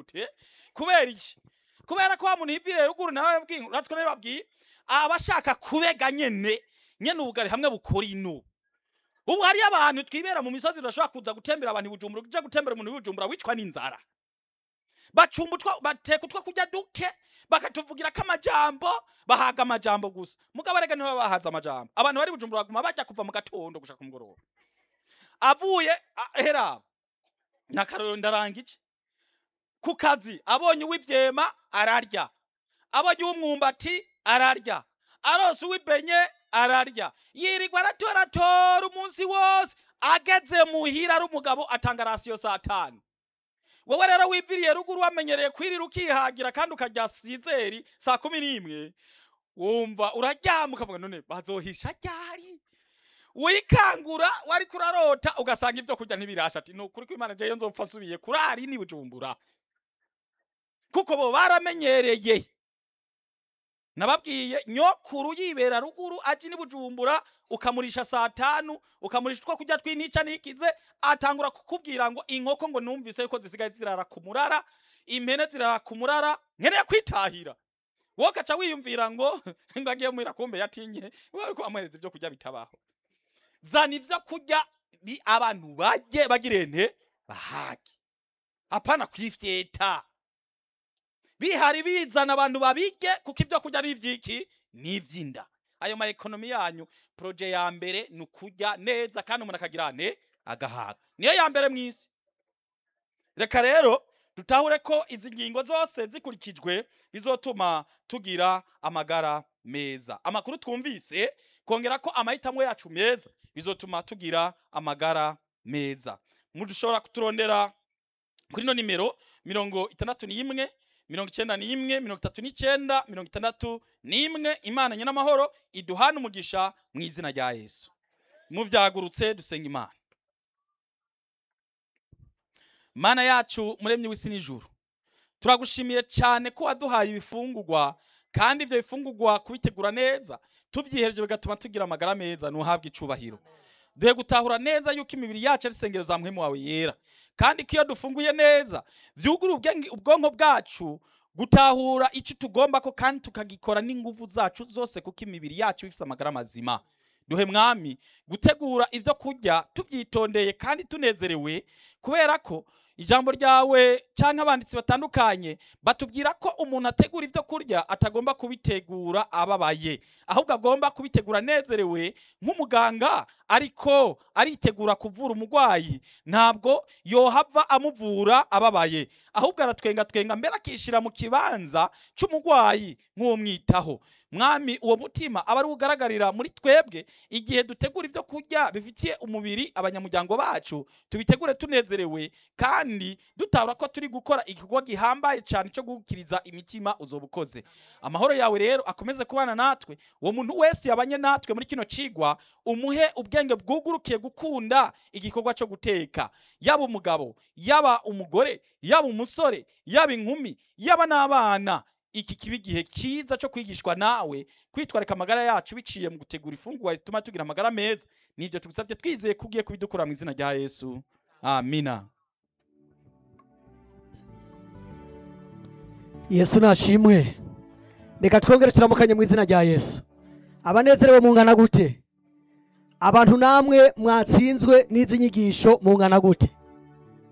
gute kubera iki kubera ko wa muntu yiviriye ruguru nawe yabwiye uratwe nawe babwiye aba ashaka kubega nyene nyene ubugari hamwe bukora ino ubu hariyo abantu twibera mu misozi tudashobora kuza gutembera abantu i bujumbura uje gutembera umuntu w'ibujumbura wicwa n'inzara bacumba utwa bateka utwo kurya duke bakatuvugira ko amajambo bahaga amajambo gusa mugabo rega nibo bahaza amajambo abantu bari bujumbura baguma bajya kuva mu gatondo gushaka ku mugoroba avuye a- hera nakaroro ndarangije ku kazi abonye uw'ivyema ararya abonye uw'umwumbati ararya arose uw'ibenye ararya yirirwa aratoratora umunsi wose ageze muhira ari umugabo atanga rasiyo saa tanu wowe rero wiviriye ruguru wamenyereye kwirira ukihagira kandi ukarya sizeri saa kumi n'imwe wumva uraryama ukavuga none bazohisha ryari wikangura wari kurarota ugasanga ibyo kurya ntibirasha ati nukuri ko imana jeyo nzopfa asubiye kurari ni bujumbura kuko bo baramenyereye nababwiye nyokuru yibera ruguru aje ni bujumbura ukamurisha saa tanu ukamurisha utwo kurya tw'inica nikize atangura kukubwira ngo inkoko ngo numvise yuko zisigaye zirara ku murara impene zirara ku murara nkeneye kwitahira wowe ugaca wiyumvira ngo ngo agiye muhira kumbe yatinye we ariko amuhereza ibyo kurya bitabaho zana ibyo kurya bi abantu bajye bagirente bahage apana kwifyeta bihari bizana abantu babige kuko ibyo kurya ni ivyiki ni ivy'inda ayo ma ekonomi yanyu proje ya mbere ni ukurya neza kandi umuntu akagira ne agahaga niyo ya mbere mw'isi reka rero dutahure ko izi ngingo zose zikurikijwe bizotuma tugira amagara meza amakuru twumvise kongera ko amahitamo yacu meza bizotuma tugira amagara meza mudushobora kuturondera kuri no nimero mirongo itandatu n'imwe mirongo icenda n'imwe mirongo itatu n'icenda mirongo itandatu n'imwe imana nyenamahoro iduhana umugisha mu izina rya yesu muvyagurutse dusenga imana mana yacu muremyi w'isi n'ijuru turagushimiye cyane ko waduhaye ibifungurwa kandi ibyo bifungurwa kubitegura neza tuvyihereje bigatuma tugira amagara meza nuhabwa icubahiro duhe gutahura neza yuko imibiri yacu ari isengero za muhemu wawe yera kandi ko iyo dufunguye neza vyugura ubwenge- ubwonko bwacu gutahura icyo tugomba ko kandi tukagikora n'inguvu zacu zose kuko imibiri yacu ifite amagara mazima duhe mwami gutegura ibyo kurya tubyitondeye kandi tunezerewe kubera ko ijambo ryawe cyangwa abanditsi batandukanye batubwira ko umuntu ategura ibyo kurya atagomba kubitegura ababaye ahubwo agomba kubitegura anezerewe nk'umuganga ariko aritegura kuvura umurwayi ntabwo yohava amuvura ababaye ahubwo aratwenga twenga mbere akishyira mu kibanza cy'umurwayi nk'uwomwitaho mwami uwo mutima aba ari ugaragarira muri twebwe igihe dutegura ibyo kurya bifitiye umubiri abanyamuryango bacu tubitegure tunezerewe kandi dutabura ko turi gukora igikorwa gihambaye cyane cyo gukiriza imitima uzoba ukoze amahoro yawe rero akomeze kubana natwe uwo muntu wese yabanye natwe muri kino cigwa umuhe ubwenge bwugurukiye gukunda igikorwa cyo guteka yaba umugabo yaba umugore yaba umusore yaba inkumi yaba n'abana iki kiba igihe cyiza cyo kwigishwa nawe kwitwarika amagara yacu biciye mu gutegura ifunguro zituma tugira amagara meza nibyo tugusabye twizeye ko ugiye kubidukora mu izina rya yesu amina yesu nashimwe reka twongere turamukanye mu izina rya yesu abanezerewe mungana gute abantu namwe mwatsinzwe n'izi nyigisho mungana gute